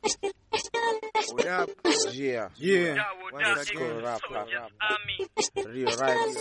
What up? Yeah. Yeah. Let's go rapper. Real rhymes.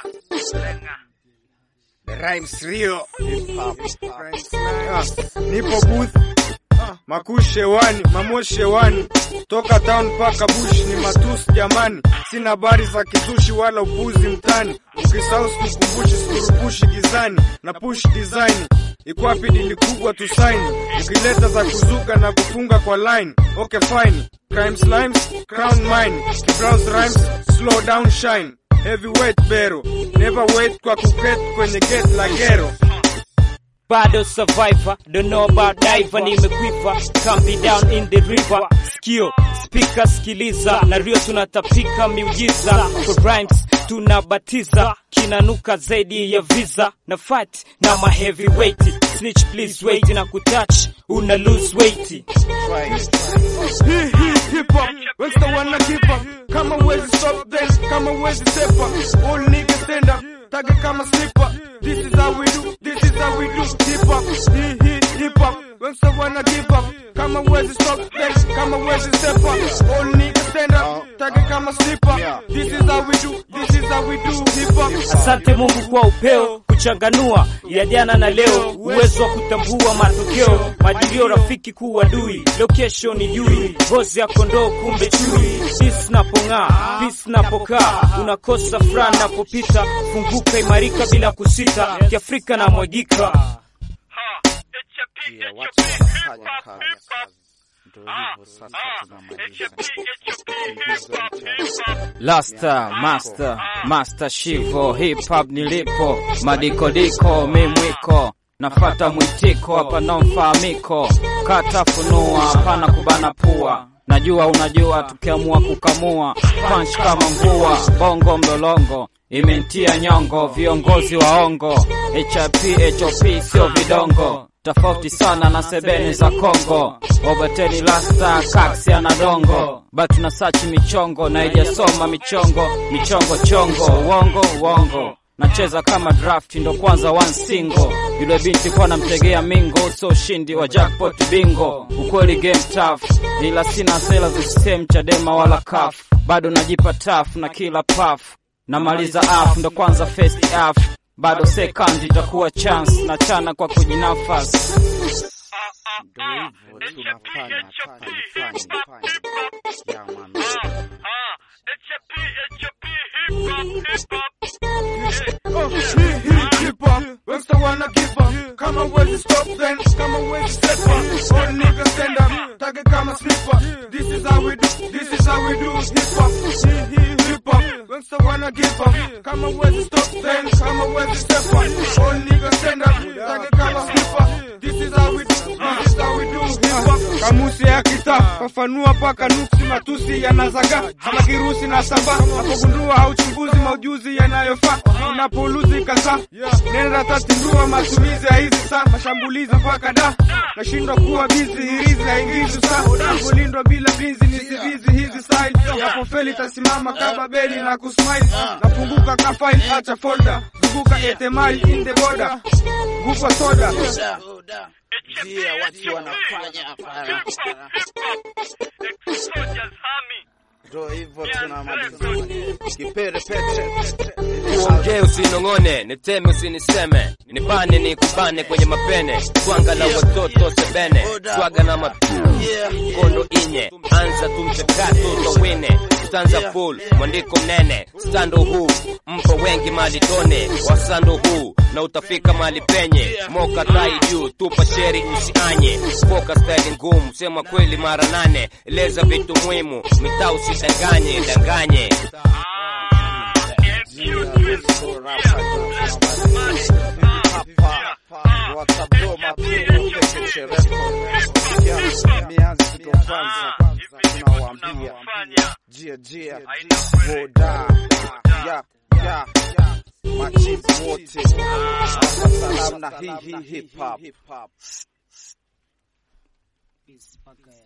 The rhymes real. Hip hop. Ah, nipo booth makushe wani mamoshe wani toka town mpaka bush ni matusi jamani, sina habari za kizushi wala upuzi mtani, ukisahau sikukumbushi sikurupushi gizani na push design ikwapi dili kubwa tusaini, ukileta za kuzuka na kufunga kwa line okay fine, crime slimes crown mine, browse rhymes slow down shine heavyweight bero never wait kwa kuket kwenye gate la gero bado survivor don't know about diver nimekwiva can't be down in the river skio speaker sikiliza na rio tunatapika miujiza kwa rhymes tunabatiza kinanuka zaidi ya visa na fight na ma heavyweight snitch please wait na kutouch una lose weight Hii hii hip hop, wengine wana keep up. Kama uwezi stop then, kama uwezi step up. All niggas stand up, tage kama slipper. This is how we do, this is how we do hip hop. Hii hii hip hop, wengine wana give up. Kama uwezi stop then, kama uwezi step up. All niggas stand up, tage kama slipper. This is how we do, this is how we do hip hop. Asante Mungu kwa upeo kuchanganua ya jana na leo, uwezo wa kutambua matokeo, majilio rafiki kuwa dui, location ni jui, ngozi ya kondoo kumbe chui, peace napong'aa, peace napokaa, unakosa furaha napopita, funguka imarika bila kusita, kiafrika na mwagika Yeah, watu wanafanya kazi. Ndio hivyo sasa tunamaliza. Lasta, master, master shivo, hip hop nilipo, madikodiko, mimwiko, nafata mwitiko, hapa na mfahamiko, kata funua, hapana kubana pua, najua unajua, tukiamua kukamua, punch kama mvua, bongo mlolongo, imentia nyongo, viongozi waongo, HIP, HOP sio vidongo, tofauti sana na sebene za Kongo, obateni lasta, kaksi anadongo, batu na sachi michongo, na ijasoma michongo, michongo chongo, uongo uongo nacheza kama draft ndo kwanza one single yule binti kwa namtegea mingo so ushindi wa jackpot bingo ukweli game tough ila sina sela za system chadema wala kaf bado najipa tough na kila puff namaliza af ndo kwanza first half bado second itakuwa chance na chana kwa kujinafas Ndio hivyo tunafanya fanya fanya. Yeah, man. Oh, hii hii hip hop, wengine wana give up. Kama uwezi stop then, kama uwezi step up. All niggas stand up, tage kama slipper. This is how we do, this is how we do hip hop. Hii hii hip hop, wengine wana give up. Kama uwezi stop then, kama uwezi step up. All niggas stand up, tage kama slipper. This is how we do, this is how we do hip hop. Kamusi ya kita, fafanua paka nuksi matusi yanazaga kama kirusi na samba. Napogundua hauchunguzi maujuzi yanayofaa unapoluzi kasa nenda tatindua matumizi ya hizi saa mashambulizi mpaka da nashindwa kuwa bizi hirizi haingizi saa napolindwa bila binzi ni sivizi hizi style napofeli tasimama kama beli na kusmile napunguka kafaili acha folder zunguka etemali in the border gupa soda Yeah, watu wanafanya fanya. Ndio hivyo tunamaliza. Kipere pete. Uongee usinong'one, niteme usiniseme, nibane nikubane kwenye mapene, swanga la watoto sebene, swaga na makondo inye, anza tu mchakato towine, stanza full, mwandiko mnene, stando huu mpo wengi mali tone, wasando huu na utafika mali penye, moka tai juu, tupa sheri usianye, foka style ngumu, sema kweli mara nane, eleza vitu muhimu, mitaa usidanganye, danganye mianzi ndo kwanza tunawaambia jia jia boda ya ya machizi wote salamu na hii hii hip hop